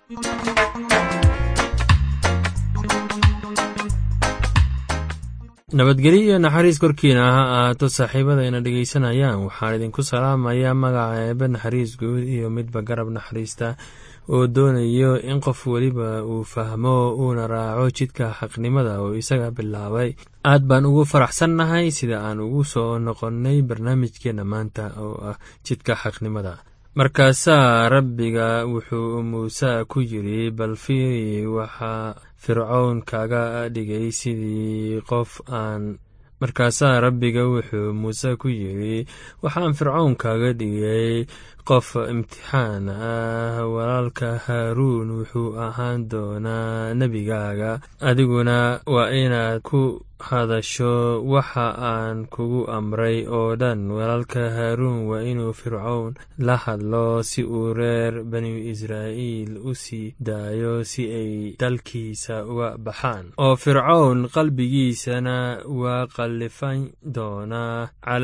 nabadgelyo iyo naxariis korkiina ha ahaato saaxiibadayna dhegaysanayaan waxaan idinku salaamayaa magaca eebe naxariis guud iyo midba garab naxariista oo doonayo in qof weliba uu fahmo uuna raaco jidka xaqnimada oo isaga bilaabay aad baan ugu faraxsannahay sida aan ugu soo noqonnay barnaamijkeenna maanta oo ah jidka xaqnimada markaasaa rabbiga wuxuu muuse ku yidri bal fiiri waxaa fircown kaga dhigay sidii qof aan markaasaa rabbiga wuxuu muuse ku yidhi waxaan fircown kaga dhigay qof imtixaan ah walaalka haaruun wuxuu ahaan doonaa nebigaaga adiguna waa inaad ku hadasho waxa aan kugu amray oo dhan walaalka haaruun waa inuu fircown la hadlo si uu reer bani israa'iil u sii daayo si ay dalkiisa uga baxaan oo fircown qalbigiisana waa qallifan doonaa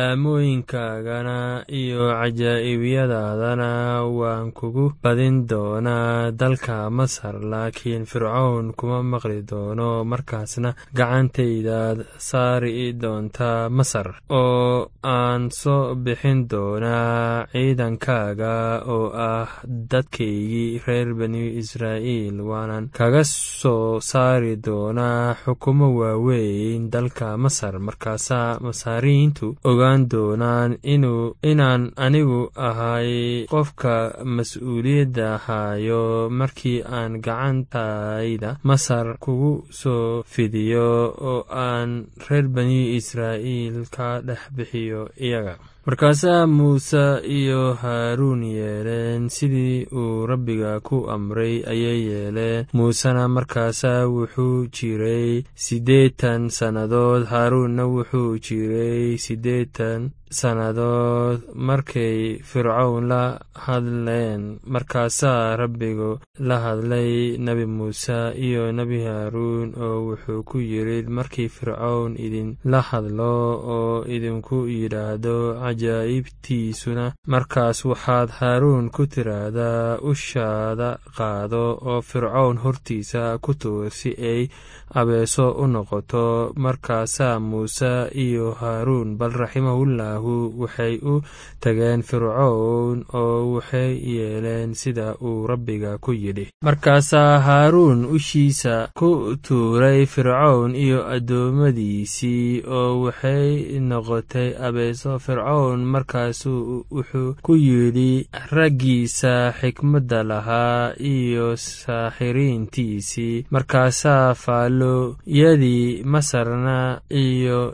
calaamooyinkaagana iyo cajaa'ibiyadaadana waan kugu badin doonaa dalka masar laakiin fircown kuma maqli doono markaasna gacantayda saari doontaa masar oo aan soo bixin doonaa ciidankaaga oo ah dadkaygii reer bani israa'iil waanan kaga soo saari doonaa xukumo waaweyn dalka masar markaasaa masaariintu ogaan doonaan inaan anigu ahay qofka mas-uuliyadda hayo markii aan gacantayda masar kugu soo fidiyo oo aan reer bani israa'iil ka dhex bixiyo iyaga markaasaa muuse iyo haaruun yeeleen sidii uu rabbiga ku amray ayay yeeleen muusena markaasaa wuxuu jiray siddeetan sannadood haaruunna wuxuu jiray siddeetan sannadood markay fircown la hadleen markaasaa rabbigu la hadlay nebi muuse iyo nebi haaruun oo wuxuu ku yidhi markii fircown idin la hadlo oo idinku yidhaahdo cajaa'ibtiisuna markaas waxaad haaruun ku tiraahdaa ushaada qaado oo fircown hortiisa ku tuur si ay abeeso u noqoto markaasaa muuse iyo haaruun bal raximahullahu waxay u tageen fircown oo waxay yeeleen sida uu rabbiga ku yidhi markaasaa haaruun ushiisa ku tuuray fircown iyo addoommadiisii oo waxay noqotay abeeso fircown markaasuu wuxuu ku yidhi raggiisa xikmadda lahaa iyo saaxiriintiisii markaasaa faallooyadii masarna iyo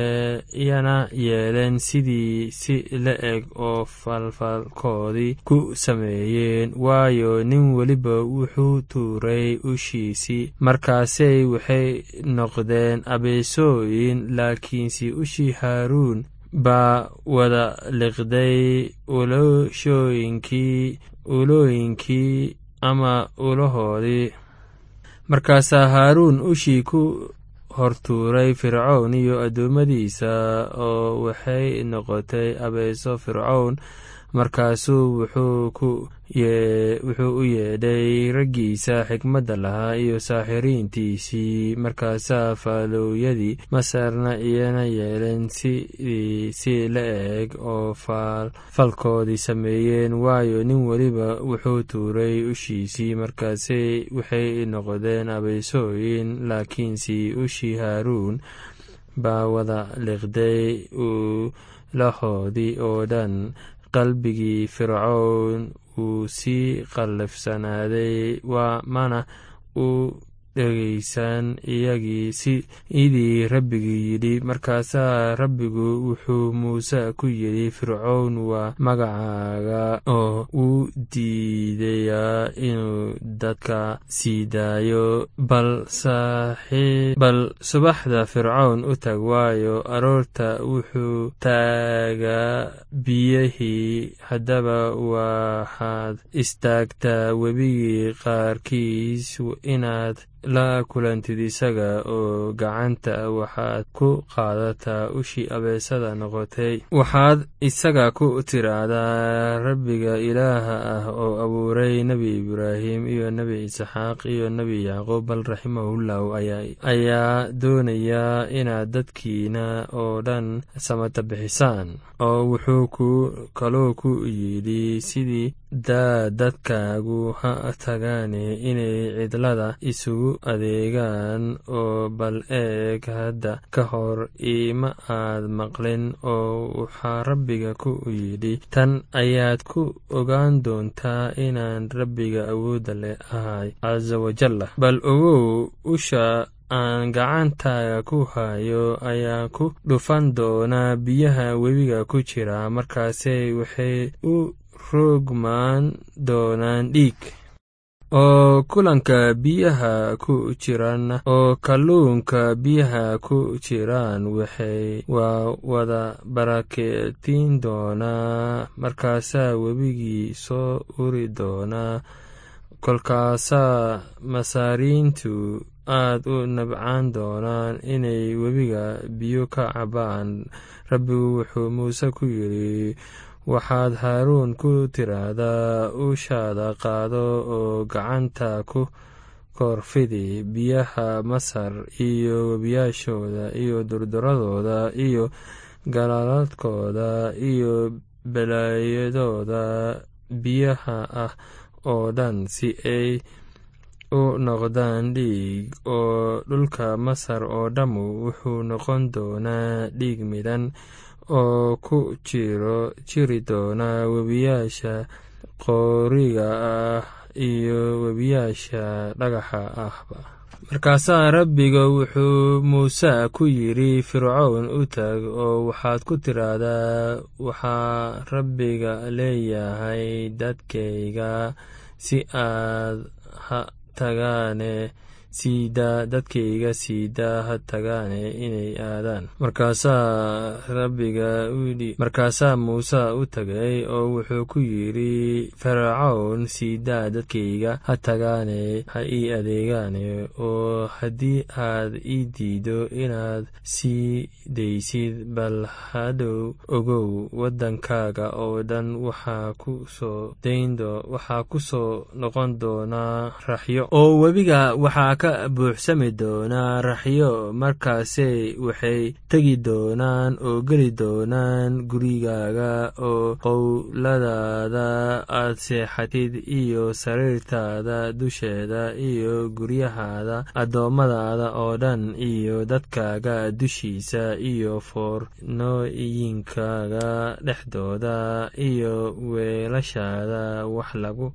yana yeeleen sidii si la eg oo falfalkoodii ku sameeyeen waayo nin weliba wuxuu tuuray ushiisii markaasay waxay noqdeen abeesooyin laakiinse ushii haaruun baa wada liqday ulooshooyinkii ulooyinkii ama ulahoodii markaasaa haaruun ushii ku hortuuray fircown iyo addoommadiisa oo waxay noqotay abeeso fircown markaasuu wuxuu u yeedhay raggiisa xikmadda lahaa iyo saaxiriintiisii markaasaa faalooyadii masarna iyana yeeleen sidii si la eg oo falkoodii sameeyeen waayo nin weliba wuxuu tuuray ushiisii markaase waxay noqdeen abeesooyin laakiinse ushii haaruun baa wada liqday ulahoodii oo dhan qalbigii fircown wuu sii qallafsanaaday mana u dhegaysan iyagii sidii rabbigii yidhi markaasaa rabbigu wuxuu muuse ku yidhi fircown waa magacaaga oo uu diidayaa inuu dadka sii daayo bal subaxda fircown u tag waayo aroorta wuxuu taagaa biyihii haddaba waxaad istaagtaa webigii qaarkiis inaad la kulantid isaga oo gacanta waxaad ku qaadataa ushii abeesada noqotay waxaad isaga ku tiraahdaa rabbiga ilaaha ah oo abuuray nebi ibraahim iyo nebi isxaaq iyo nebi yacquub bal raximahullahu ayaa doonayaa inaad dadkiina oo dhan samata bixisaan oo wuxuu ku kaloo ku yidhi sidii daa dadkaagu ha tagaane inay cidlada isugu adeegaan oo bal eeg hadda ka hor iima aad maqlin oo waxaa rabbiga ku yidhi tan ayaad ku ogaan doontaa inaan rabbiga awoodda leh ahay casa wajalla bal ogow usha aan gacantaaga ku hayo ayaa ku dhufan doonaa biyaha webiga ku jira markaase waxay u roogmaan doonaan dhiig oo kulanka biyaha ku jiraan oo kalluunka biyaha ku jiraan waxay waa wada barakeetiin doonaa markaasaa webigii soo uri doonaa kolkaasaa masaariintu aad u nabcaan doonaan inay webiga biyo ka cabaan rabbigu wuxuu muuse ku yidhi waxaad haaruun ku tiraahdaa ushaada qaado oo gacanta ku korfidi biyaha masar iyo webiyaashooda iyo durduradooda iyo galaaladkooda iyo balaayadooda biyaha ah oo dhan si ay u noqdaan dhiig oo dhulka masar oo dhammu wuxuu noqon doonaa dhiig midhan oo ku jiro jiri doonaa webiyaasha qooriga ah iyo webiyaasha dhagaxa ahba markaasaa rabbiga wuxuu muuse ku yidhi fircown u tag oo waxaad ku tiraahdaa waxaa rabbiga leeyahay dadkayga si aad ha tagaane siidaa dadkayga siidaa ha tagaane inay aadaan markaasaa rabbiga uyidhi markaasaa muuse u tagay oo wuxuu ku yidhi farcown siidaa dadkayga ha tagaane ha ii adeegaane oo haddii aad ii diido inaad sii daysid bal hadhow ogow waddankaaga oo dhan waxaa ku soo dayndo waxaa ku soo noqon doonaa raxyo oo webiga waxaa ka buuxsami doonaa raxyo markaasey waxay tegi doonaan oo geli doonaan gurigaaga oo qowladaada aad seexatid iyo sariirtaada dusheeda iyo guryahaada addoommadaada oo dhan iyo dadkaaga dushiisa iyo foornooyinkaaga dhexdooda iyo weelashaada wax lagu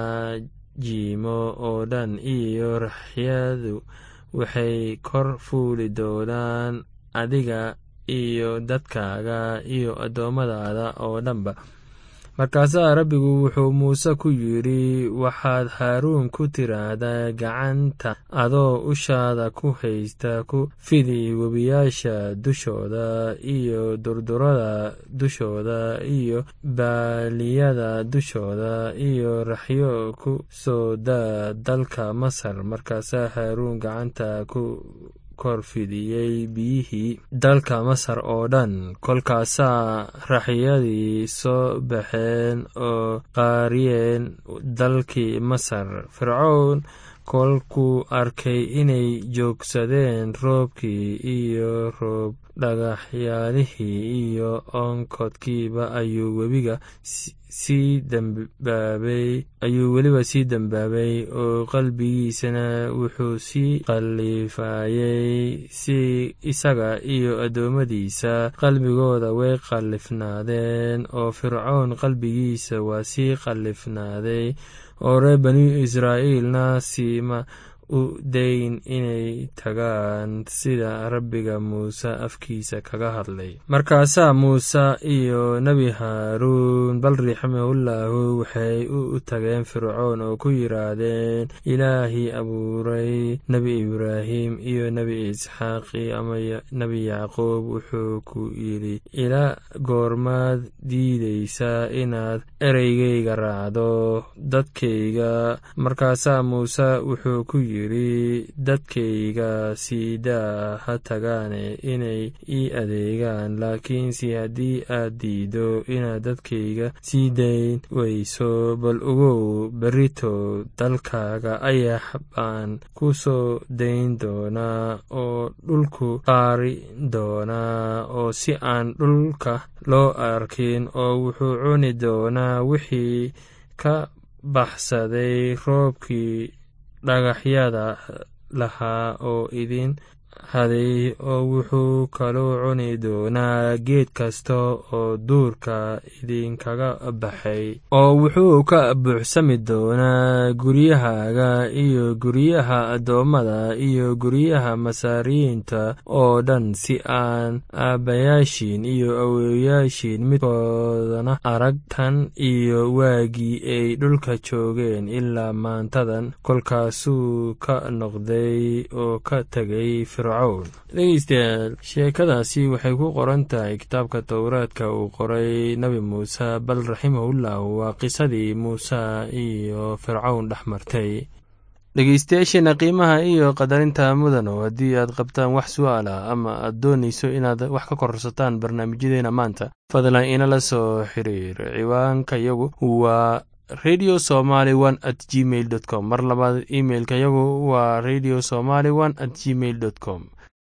jiimo oo dhan iyo raxyadu waxay kor fuuli doonaan adiga iyo dadkaaga iyo addoommadaada oo dhanba markaasaa rabbigu wuxuu muuse ku yidhi waxaad haaruun ku tiraahdaa gacanta adoo ushaada ku haysta ku fidi webiyaasha dushooda iyo durdurada dushooda iyo baaliyada dushooda iyo raxyo ku soo daa dalka masar markaasaa haaruun gacanta ku korfidiyey biyihii dalka masar oo dhan kolkaasaa raxyadii soo baxeen oo qaariyeen dalkii masar fircown kolkuu arkay inay joogsadeen roobkii iyo roob dhagaxyaalihii iyo onkodkiiba ayuu webiga sii dambaabay ayuu weliba sii dembaabay oo qalbigiisana wuxuu sii qallifaayey si isaga iyo addoommadiisa qalbigooda way qallifnaadeen oo fircown qalbigiisa waa sii qallifnaaday oo reer bani israa'iilna siima u dayn inay tagaan sida rabbiga muuse afkiisa kaga hadlay markaasaa muuse iyo nebi haaruun bal raximahullahu waxay u tageen fircoon oo ku yidhaahdeen ilaahii abuuray nebi ibraahim iyo nebi isxaaqi ama nebi yacquub wuxuu ku yidhi ila goormaad diidaysaa inaad ereygayga raacdo dadkayga markaasaa muuse wuxuu ku yidhi yidhi dadkayga siidaa ha tagaane inay ii adeegaan laakiinse haddii aad diido inaad dadkayga sii dayn weyso bal ogow berito dalkaaga ayax baan ku soo dayn doonaa oo dhulku qaari doonaa oo si aan dhulka loo arkin oo wuxuu cuni doonaa wixii ka baxsaday roobkii dhagaxyada lahaa oo idin haday oo wuxuu kaloo cuni doonaa geed kasta oo duurka idinkaga baxay oo wuxuu ka buuxsami doonaa guryahaaga iyo guryaha addoommada iyo guryaha masaariyiinta oo dhan si aan aabbayaashiin iyo awowayaashiin midkoodana arag tan iyo waagii ay dhulka joogeen ilaa maantadan kolkaasuu ka noqday oo ka tegay dhegeystayaal sheekadaasi waxay ku qoran tahay kitaabka towraadka uu qoray nebi muuse bal raximahullah waa qisadii muuse iyo fircawn dhex martay dhegeystayaasheena qiimaha iyo qadarinta mudano haddii aad qabtaan wax su'aal ah ama aad doonayso inaad wax ka korsataan barnaamijyadeena maanta fadlan inala soo xiriir ciwaanka yagu waa radio somaly one at gmail dot com mar labaad imailka yagu waa radio somaly one at gmail dot com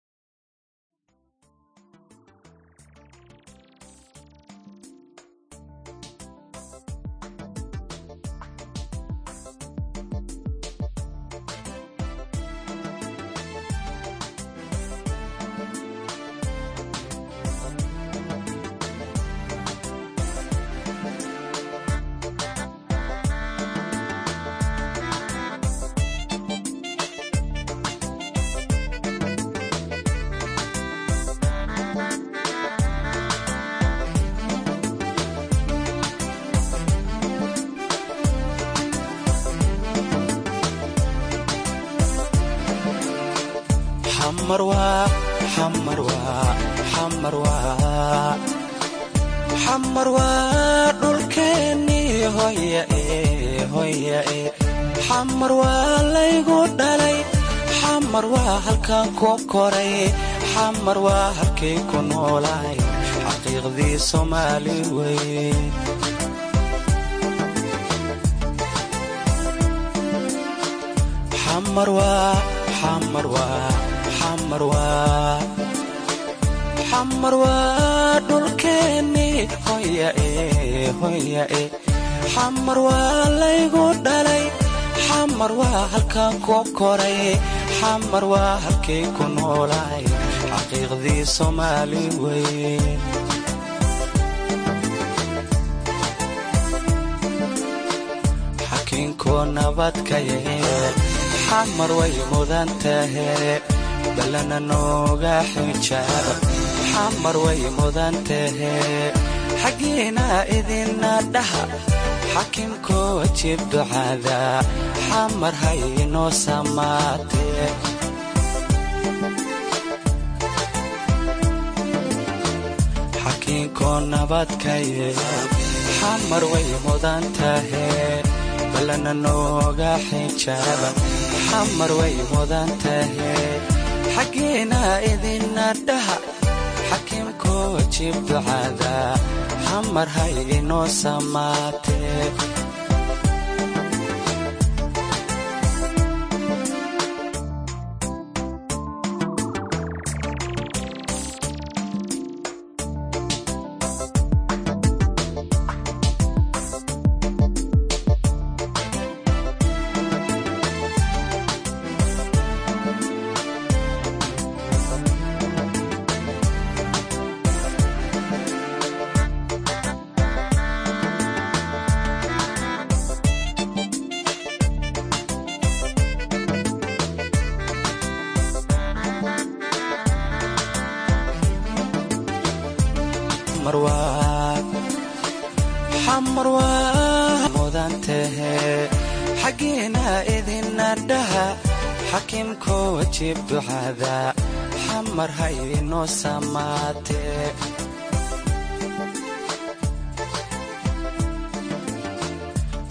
xamar waa dhulkeennii hoyae xamar waa laygu dhalay xamar waa halkan ku koray xamar waa halkay ku noolaay xaqiiqdii soomaali wey xamar waa xamar waa xamar waa xamar waa dhulkeennii hoyae hoyae xamar waa laygu dhalay xamar waa halkan ku koray xamar waa halkay ku noolaay xaqiiqdii soomaali wey xakiinku nabadka yeel xamar way mudan tahe balana nooga xijaab xamar way mudan tahe xaggiina idina dhaha xakimkoo jib ducada xamar haynoo samaatee xakiinkoo nabadka yeel xamar way mudan tahe balana nooga xijaaba xamar way mudan tahe xaggiina idina dhaha xakimkoo jib ducada xamar hay inoo samaatee xamar waa mudan tahe xaggiina idina dhaha xakimkoo jib ducada xamar hay inoo samaatee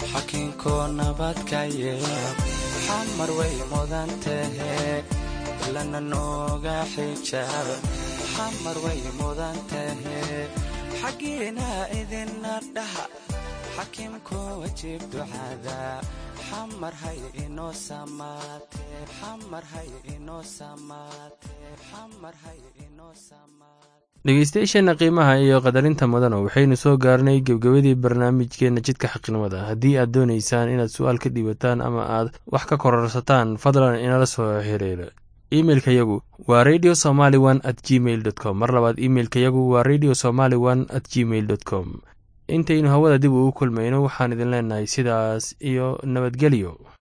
xakinkoo nabadka yeel xamar way mudan tahe lana nooga xijaab xamar way mudan tahe xaggiina idina dhaha xakiimkoo wajiib ducada xamar hay inoo samaate xamar hay inoo samaate xamar hay inoo samaate dhegeystayaasheenna qiimaha iyo qadarinta mudana waxaynu soo gaarnay gebgebadii barnaamijkeenna jidka xaqnimada haddii aad doonaysaan inaad su-aal ka dhiibataan ama aad wax ka kororsataan fadlan inala soo xiriira imeilka yagu waa radio somaly one at gmail dot com mar labaad imeilka yagu waa radio somaly one at gmail dot com intaynu hawada dib ugu kulmayno waxaan idin leenahay sidaas iyo nabadgelyo